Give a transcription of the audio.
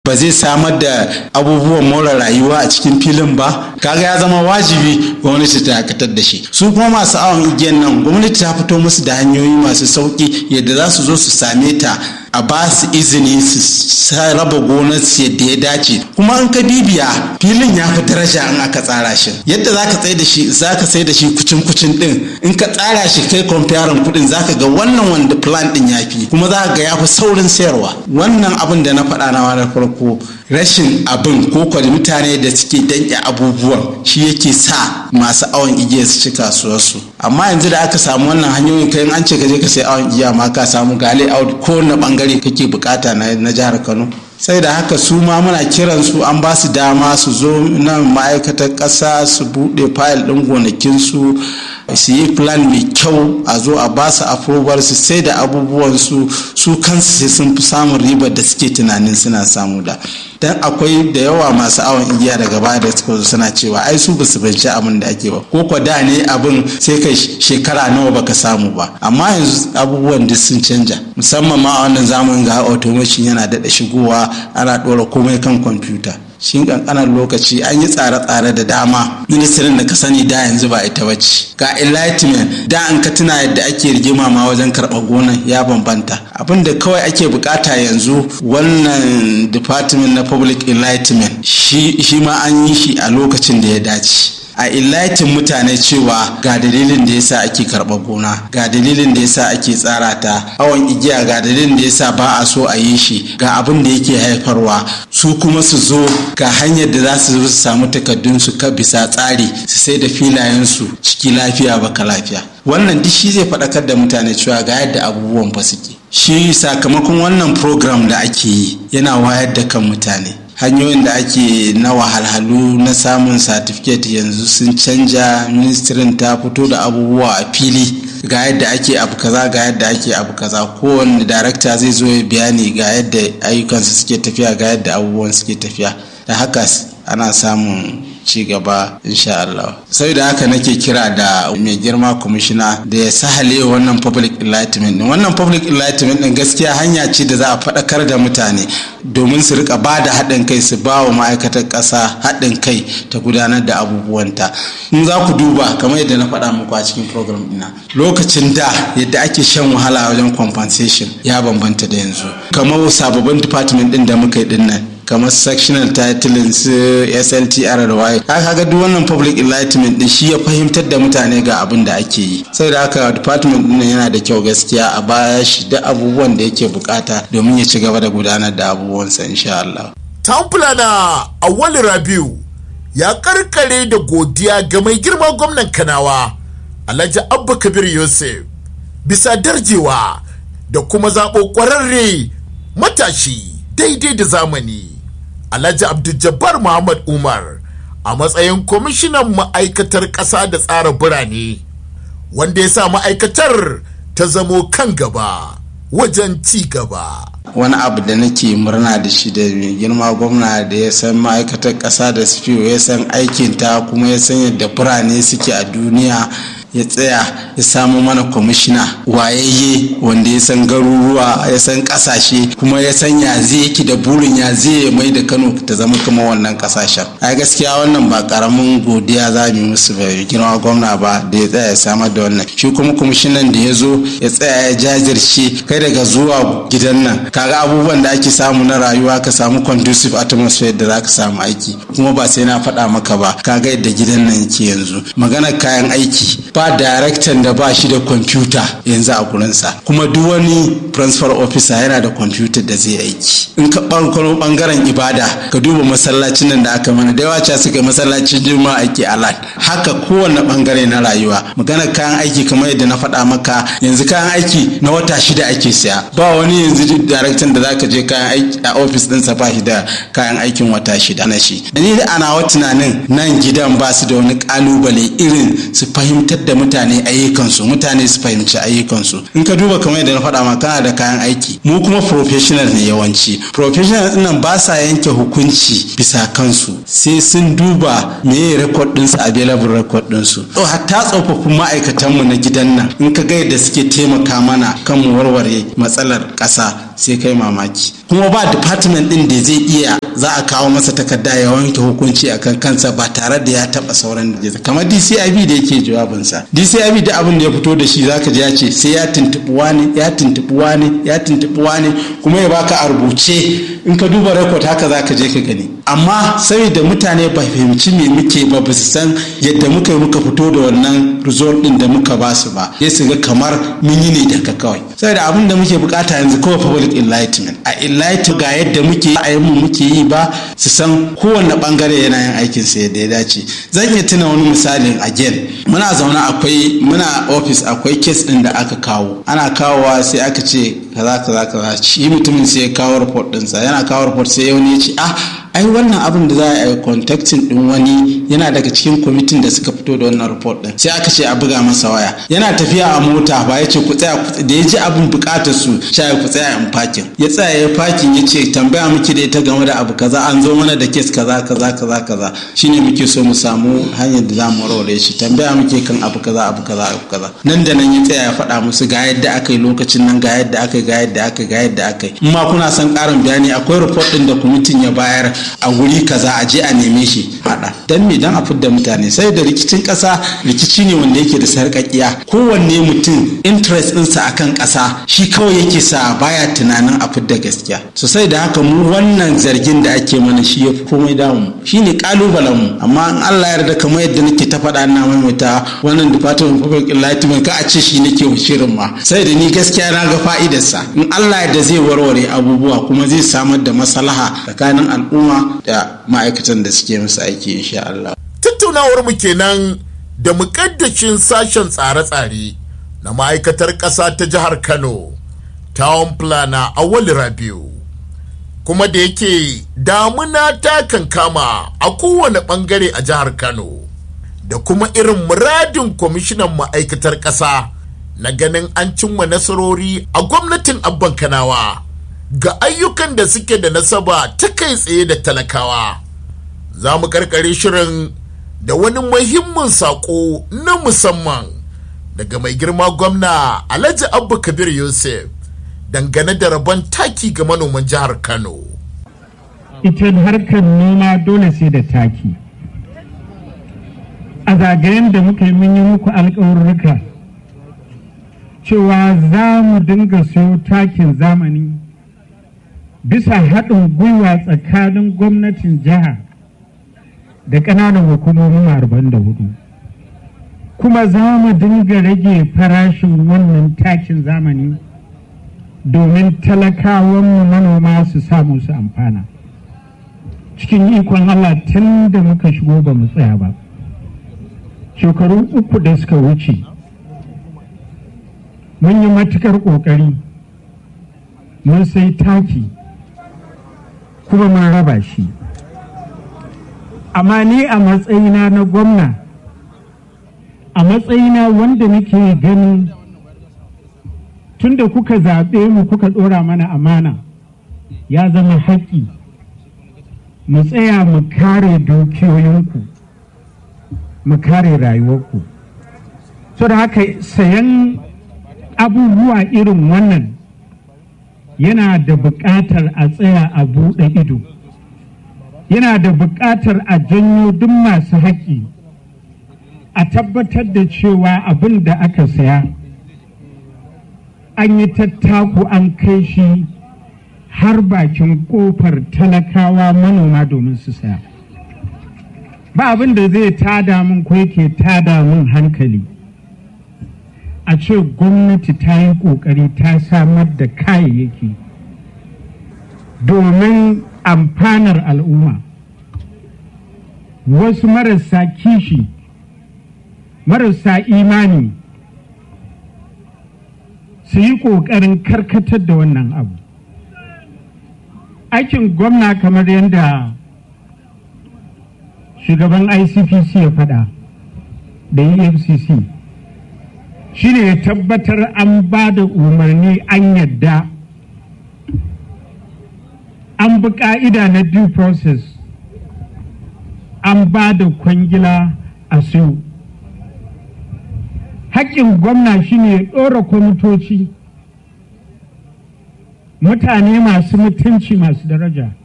ba zai samar da abubuwan more rayuwa a cikin filin ba kaga ya zama wajibi gwamnati ta dakatar da shi su kuma masu awon igiyan nan gwamnati ta fito musu da hanyoyi masu sauki yadda za su zo su same ta a ba su izini su raba gonar su yadda ya dace kuma in ka bibiya filin ya fi daraja in aka tsara shi yadda za ka tsaye da shi za ka sai da shi kucin kucin din in ka tsara shi kai kwamfiyarin kudin za ka ga wannan wanda plan din ya fi kuma za ka ga ya fi saurin sayarwa wannan abin da na faɗa na wani farko rashin abin ko kwada mutane da suke danƙe abubuwan shi yake sa masu awon igiya su ci kasuwarsu amma yanzu da aka samu wannan hanyoyin kai an ce ka je ka sai awon igiya ma ka samu gale out ko na bangare kake bukata na jihar kano sai da haka su ma muna kiran su an ba su dama su zo nan ma'aikatar ƙasa su buɗe fayil ɗin gonakinsu su yi plan mai kyau a zo a ba su approval su sai da abubuwan su su kansu sai sun fi samun ribar da suke tunanin suna samu da dan akwai da yawa masu awon igiya daga baya da suka zo suna cewa ai su basu binci abin da ake ba ko kwa da ne abin sai kai shekara nawa baka samu ba amma yanzu abubuwan duk sun canja musamman ma a wannan zamanin ga automation yana daɗa shigowa ana ɗora komai kan kwamfuta shi kankanan lokaci an yi tsare-tsare da dama ministirin da ka sani da yanzu ba ita bace ga enlightenment da an ka tuna yadda ake rigima ma wajen karɓar gonan ya bambanta abin da kawai ake bukata yanzu wannan department na public enlightenment shi ma an yi shi a lokacin da ya dace a illatin mutane cewa ga dalilin da yasa ake karɓar gona ga dalilin da yasa ake tsara ta awon igiya ga dalilin da yasa ba a so a yi shi ga abin da yake haifarwa su kuma su zo ga hanyar da za su samu takardun su ka bisa tsari su sai da filayen su ciki lafiya baka lafiya wannan duk shi zai faɗakar da mutane cewa ga yadda abubuwan fa suke shi sakamakon wannan program da ake yi yana wayar da kan mutane hanyoyin da ake na wahalhalu na samun satifiket yanzu sun canja ministirin ta fito da abubuwa a fili ga yadda ake abu kaza ga yadda ake abu kaza kowane darakta zai zo ya bayani ga yadda ayyukansu suke tafiya ga yadda abubuwan suke tafiya da haka ana samun ci gaba insha Allah saboda haka nake kira da mai girma kwamishina da ya sahale wannan public enlightenment din wannan public enlightenment din gaskiya hanya ce da za a faɗakar da mutane domin su rika ba da haɗin kai su ba wa ma'aikatar ƙasa haɗin kai ta gudanar da abubuwanta in za ku duba kamar yadda na faɗa muku a cikin program ɗina lokacin da yadda ake shan wahala wajen compensation ya bambanta da yanzu kamar sababbin department ɗin da muka yi ɗin nan kamar sectional titling su sltr da waye kaga duk wannan public enlightenment din shi ya fahimtar da mutane ga abin da ake yi sai da haka department din yana da kyau gaskiya a baya shi da abubuwan da yake bukata domin ya ci gaba da gudanar da abubuwansa insha Allah. Tamfula na Awali Rabiu ya karkare da godiya ga mai girma gwamnan Kanawa Alhaji Abba Kabir Yusuf bisa darjewa da kuma zaɓo ƙwararre matashi daidai da zamani. Alhaji Abdul Muhammad Umar a matsayin kwamishinan ma'aikatar ƙasa da tsara birane wanda ya sa ma'aikatar ta zamo kan gaba wajen ci gaba. wani abu da nake murna da shi da mai girma gwamna da ya san ma'aikatar ƙasa da su ya san aikinta kuma ya san yadda birane suke a duniya ya tsaya ya samu mana kwamishina wayayye wanda ya san garuruwa ya san kasashe kuma ya san ya zai yake da burin ya zai mai da kano ta zama kama wannan kasashen a gaskiya wannan ba karamin godiya za mu musu ba girma gwamna ba da ya tsaya ya samar da wannan shi kuma kwamishinan da ya zo ya tsaya ya jajirce kai daga zuwa gidan nan kaga abubuwan da ake samu na rayuwa ka samu conducive atmosphere da za ka samu aiki kuma ba sai na faɗa maka ba kaga yadda gidan nan yake yanzu maganar kayan aiki ba daraktan da ba shi da kwamfuta yanzu a gurinsa kuma duk wani transfer officer yana da kwamfuta da zai aiki in ka ɓangaren bangaren ibada ka duba masallacin nan da aka mana da yawa ca suka masallacin juma'a ake alat haka kowane bangare na rayuwa magana kayan aiki kamar yadda na faɗa maka yanzu kayan aiki na wata shida ake siya ba wani yanzu daraktan da zaka je kayan aiki a ofis ɗinsa ba shi da kayan aikin wata shida na shi ni da ana wa tunanin nan gidan ba su da wani kalubale irin su fahimtar da mutane ayyukansu mutane su fahimci ayyukansu in ka duba kamar yadda na faɗa ma kana da kayan aiki mu kuma professional ne yawanci professional nan ba sa yanke hukunci bisa kansu sai sun duba me record ɗinsu available record ɗinsu to hatta tsofaffin ma'aikatanmu na gidan nan in ka ga yadda suke taimaka mana kan mu warware matsalar ƙasa sai kai mamaki kuma ba department din da zai iya za a kawo masa takarda ya wanke hukunci akan kansa ba tare da ya taba sauran da kamar DCIB da yake jawabinsa DCIB da abin da ya fito da shi zaka ji ya ce sai ya tuntubi wani ya tuntubi wani ya tuntubi wani kuma ya baka a rubuce in ka duba rekod haka zaka je ka gani amma saboda mutane ba fahimci me muke ba ba su san yadda muka yi muka fito da wannan result din da muka ba su ba sai su ga kamar mun yi ne daga kawai saboda abin da muke bukata yanzu kawai public enlightenment a enlighten ga yadda muke yi mu muke yi ba su san kowanne bangare yana yin aikin sa yadda ya dace zan iya tuna wani misalin again muna zaune akwai muna office akwai case din da aka kawo ana kawowa sai aka ce kaza kaza kaza shi mutumin sai ya kawo report ɗinsa yana kawo report sai wani ya ce ah ai wannan abin da za a yi contacting din wani yana daga cikin kwamitin da suka fito da wannan report din sai aka ce a buga masa waya yana tafiya a mota ba ya ce ku tsaya da ya ji abin bukatar su sha ku tsaya in fakin ya tsaya ya fakin ya ce tambaya muke da ita game da abu kaza an zo mana da kes kaza kaza kaza kaza shine muke so mu samu hanyar da za mu warware shi tambaya muke kan abu kaza abu kaza abu kaza nan da nan ya tsaya ya faɗa musu ga yadda aka yi lokacin nan ga yadda aka yi ga yadda aka yi ga yadda aka yi in ma kuna son ƙarin bayani akwai report din da kwamitin ya bayar a wuri kaza a je a neme shi hada dan me dan a fidda mutane sai da rikicin kasa rikici ne wanda yake da sarƙaƙiya kowanne mutum interest ɗinsa akan kasa shi kawai yake sa baya tunanin a fidda gaskiya so sai da haka mu wannan zargin da ake mana shi yafi komai damu shine kalubalen mu amma in Allah ya yarda kamar yadda nake ta faɗa ina maimaita wannan department of public enlightenment ka a ce shi nake shirin ma sai da ni gaskiya na ga fa'idarsa in Allah ya yarda zai warware abubuwa kuma zai samar da maslaha tsakanin al'umma da ma'aikatan da suke musu aiki insha Allah. Tattaunawar mu kenan da mukaddashin sashen tsare-tsare na ma'aikatar ƙasa ta jihar Kano, Town Planner Awali Rabiu. Kuma da yake damuna ta kankama a kowane ɓangare a jihar Kano, da kuma irin muradin kwamishinan ma'aikatar ƙasa na ganin an cimma nasarori a gwamnatin abban Kanawa. ga ayyukan da suke da nasaba ta kai tsaye da talakawa za mu karkare shirin da wani muhimmin saƙo na musamman daga mai girma gwamna alhaji abba kabir yusuf dangane da rabon taki ga manoman jihar kano ita harkar noma dole sai da taki a zagayen da muka yi mun yi muku alƙawarruka cewa za mu dinga sayo takin zamani bisa haɗin gwiwa tsakanin gwamnatin jiha da ƙananan hukumomin arba'in da hudu kuma za mu dinga rage farashin wannan takin zamani domin talakawanmu manoma su samu su amfana cikin ikon Allah tun da muka shigo ba mu tsaya ba shekaru uku da suka wuce mun yi matukar ƙoƙari mun sai taki kuma mun raba shi amma ni a matsayina na gwamna a matsayina wanda nake ganin tunda kuka zaɓe mu kuka ɗora mana amana ya zama haƙƙi mu tsaya mu kare dukiyoyinku mu kare rayuwarku so da haka sayan abubuwa irin wannan yana da buƙatar a tsaya a buɗe ido yana da buƙatar a janyo duk masu haƙƙi a tabbatar da cewa abin da aka saya an yi tattaku an kai shi har bakin ƙofar talakawa manoma domin su saya ba abin da zai tada min ko yake tada min hankali a ce gwamnati ta yi ƙoƙari ta samar da kayayyaki domin amfanar al'umma wasu marasa kishi marasa imani su yi ƙoƙarin karkatar da wannan abu aikin gwamna kamar yadda shugaban icpc ya faɗa da efcc shine ya tabbatar an ba da umarni an yadda an bi ka'ida na due process an ba da kwangila a siyo haƙƙin gwamna shine ya ɗora kwamitoci mutane masu mutunci masu daraja